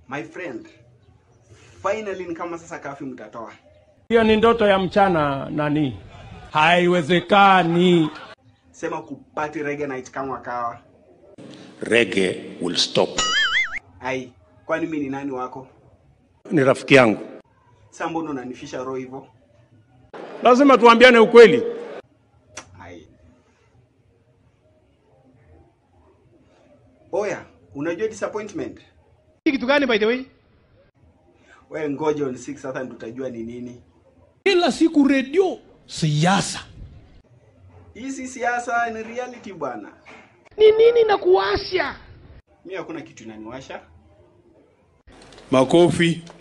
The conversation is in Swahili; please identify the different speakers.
Speaker 1: My friend, finally ni kama sasa kafi mtatoa.
Speaker 2: Hiyo ni ndoto ya mchana nani? Haiwezekani.
Speaker 1: Sema kupati reggae night kama kawa.
Speaker 3: reggae will stop.
Speaker 1: Ai, kwani mimi ni nani wako?
Speaker 3: Ni rafiki yangu.
Speaker 1: Sasa mbona unanifisha roho hivyo?
Speaker 2: Lazima tuambiane ukweli.
Speaker 1: Ai. Oya, unajua disappointment?
Speaker 4: Hii kitu gani by the way?
Speaker 1: Wewe ngoja on 6 sasa ndio utajua ni nini.
Speaker 5: Kila siku redio siasa.
Speaker 1: Hii si siasa, ni reality bwana.
Speaker 4: Ni nini na kuwasha?
Speaker 1: Mimi hakuna kitu inaniwasha.
Speaker 5: Makofi.